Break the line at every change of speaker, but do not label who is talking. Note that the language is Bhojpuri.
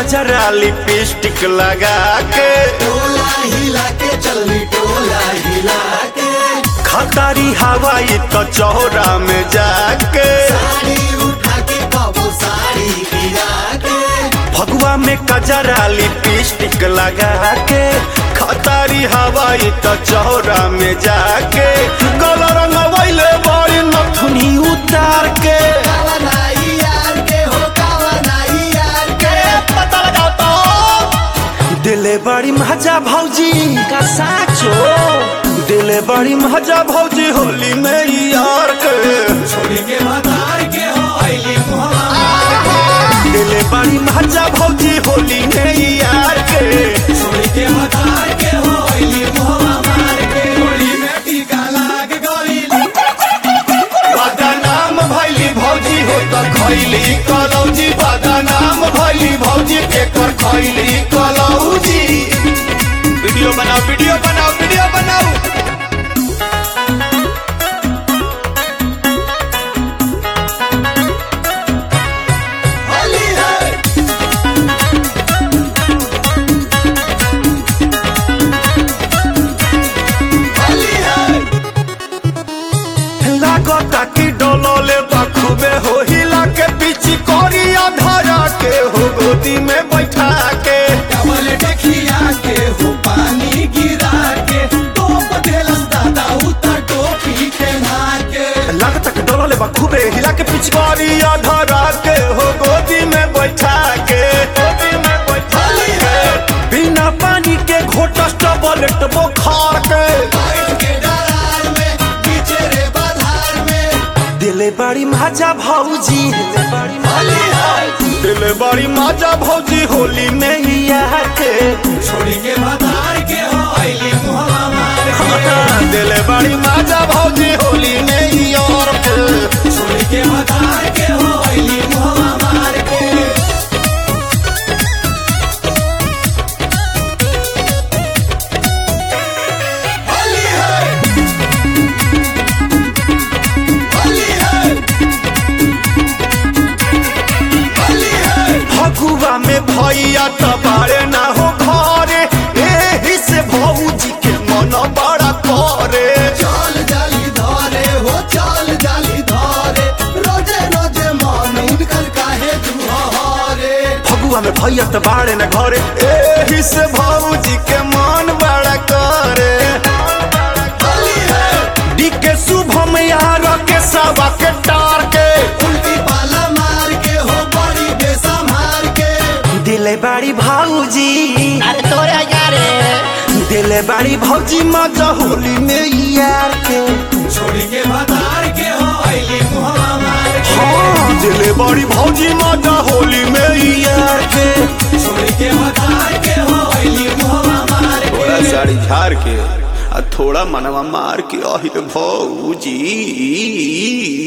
कजरा लिपस्टिक लगा के
टोला हिला के चलनी टोला हिला के
खतारी हवाई तो चौरा में जाके
साड़ी उठा के कबो साड़ी गिरा के
फगुआ में कजरा लिपस्टिक लगा के खतारी हवाई तो चौरा में जाके गल रंगवैले बड़ी नथुनी उतार के
कावा नाई यार के हो कावा नाई यार के
पता लगा तो दिले बड़ी मजा भौजी का साचो दिले बड़ी मजा भौजी होली में यार के
छोड़ी के मदार के हो आईली मुहम्मद
दिले बड़ी मजा भौजी होली में यार के
छोड़ी के मदार के हो आईली मुहम्मद के होली में टीका लाग गई
बदनाम भैली भौजी हो तो खैली कलौजी बदनाम भैली भौजी एकर खैली कलौजी वीडियो बनाओ वीडियो बनाओ वीडियो बनाओ
होली है होली है
लागता कि डोलोले बखूबे हो हिला के पीछे कोरिया धरा के हो गोदी में बैठा के
डबल देखिया के हो पानी गिरा के टोप देलस दादा उतर टोपी के के
लागता कि डोलोले बखूबे हिला के पीछे कोरिया धरा के हो गोदी में बैठा के गोदी में बैठा के बिना पानी के घोटस टबलेट बुखार के
बैठ के डरार में पीछे रे बाधार में
दिले बड़ी मजा भौजी दिले बड़ी
होली है
दिले बड़ी मजा भौजी होली में ही आके
छोड़ी के बाधार के हो आईली मुहम्मद
दिले बड़ी मजा भौजी होली में ही और के
छोड़ी के बाधार के हो आईली मुहम्मद के होली है होली है होली है
फगुआ में भैया तो बारे ना हो घरे एही से भौजी के मन बड़ा करे
चाल जाली धरे हो चाल जाली धरे रोजे रोजे मन उनकर काहे दुहरे
फगुआ में भैया तो बारे ना घरे एही से भौजी के मन बड़ा करे
होली है
डी के शुभम यार के सवा के टार के
उल्टी पाला मार के हो बड़ी बेसमार के
दिले बड़ी भौजी
अरे तोरे यारे
दिले बड़ी भौजी मजा होली में यार के
छोड़ी के बाजार के हो आईली मुहम्मद के
हाँ दिले बड़ी भौजी मजा होली में यार के
छोड़ी के बाजार के हो आईली मुहम्मद
थोड़ा
के
साड़ी झाड़ के आ थोड़ा मनवा मार के अहिल भौजी